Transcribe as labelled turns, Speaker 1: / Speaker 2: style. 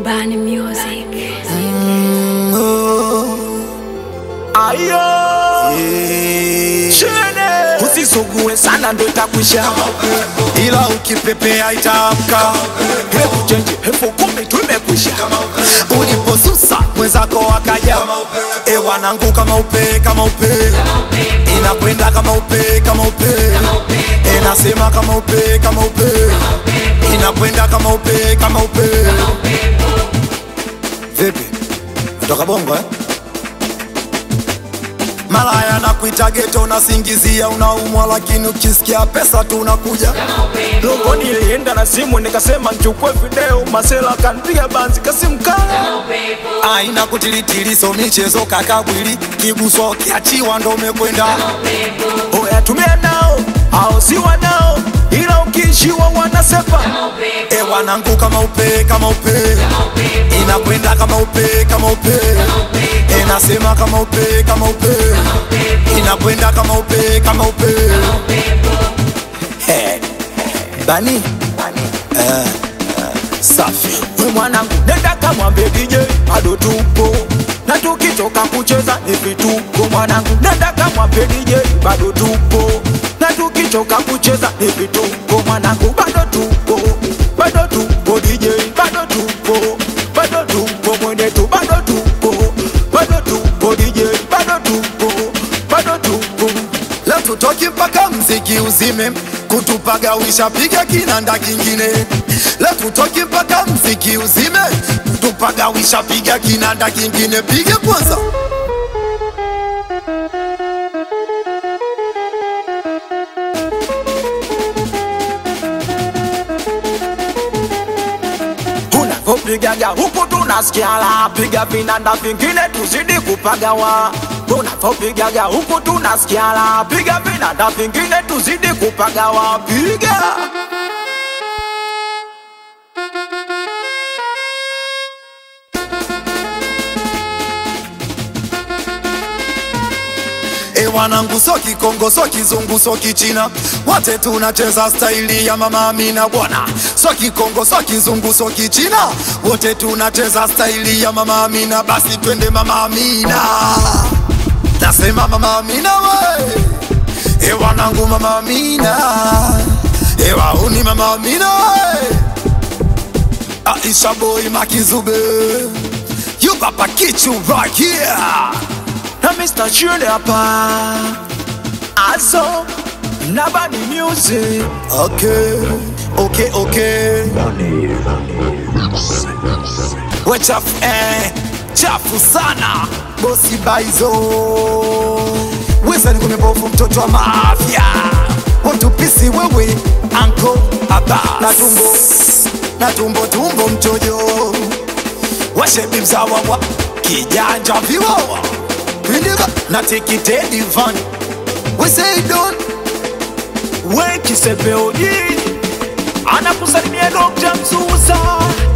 Speaker 1: Bani Music.
Speaker 2: Ayo Chene Usisugue sana ndo itakwisha
Speaker 3: ila ukipepea itaamka.
Speaker 2: Hebu chenji elfu kumi tumekwisha
Speaker 3: Uliposusa mwenzako akaja, e wanangu, kama upe kama upe, inakwenda kama upe kama upe, e nasema kama upe kama upe, inakwenda kama upe kama upe. Vipi, natoka bongo eh? Malaya na kuita geto unasingizia unaumwa, lakini ukisikia pesa tu unakuja
Speaker 2: Longo nilienda na simu nikasema nchukue video Masela kanpiga banzi kasimkala
Speaker 3: aina kutilitili, so michezo kakabwili, kiguswa kiachiwa ndo umekwenda
Speaker 2: Oya tumia nao au si wanao Ila ukiishiwa wanasepa
Speaker 3: E wanangu kama upe kama upe inakwenda kama upe kama upe e nasema kama upe kama upe inakwenda kama upe kama upe He. bani Eh, eh, safi
Speaker 2: We mwanangu nenda kamwambie DJ bado tupo na tukitoka kucheza ni vituko mwanangu nenda kamwambie DJ bado tupo na tukitoka kucheza ni vituko mwanangu bado tupo bado tupo DJ bado tupo bado tupo mwenetu bado tupo bado tupo DJ bado tupo bado tupo
Speaker 3: leo tutoki mpaka mziki uzime kutupagawisha piga kinanda kingine leo tutoki mpaka mziki uzime kutupagawisha piga kinanda kingine piga kwanza
Speaker 2: unavyopigaga huku tunasikia la piga vinanda vingine tuzidi kupagawa unavyopigaga huku tunasikia la piga vinanda vingine tuzidi kupagawa piga
Speaker 3: E wanangu so kikongo so kizungu so kichina wote tunacheza staili ya mama Amina bwana so kikongo so kizungu so kichina wote tunacheza staili ya mama Amina basi twende mama Amina nasema mama Amina we e wanangu mama Amina e wauni mama Amina we Aisha boy makizube you papa kichu right here
Speaker 2: na Mr. Chune hapa azo na Bani Music
Speaker 3: Okay, okay, okay. We chafu eh, chafu sana bosi baizo weza ni kumebovu mtoto wa mafia watupisi wewe anko aba na tumbo na tumbo tumbo mchojo washebi mzawa wa kijanja viwawa pindiga na tikitedi van we say don't
Speaker 2: we kisepeoji anakusalimia Dr. Mzuza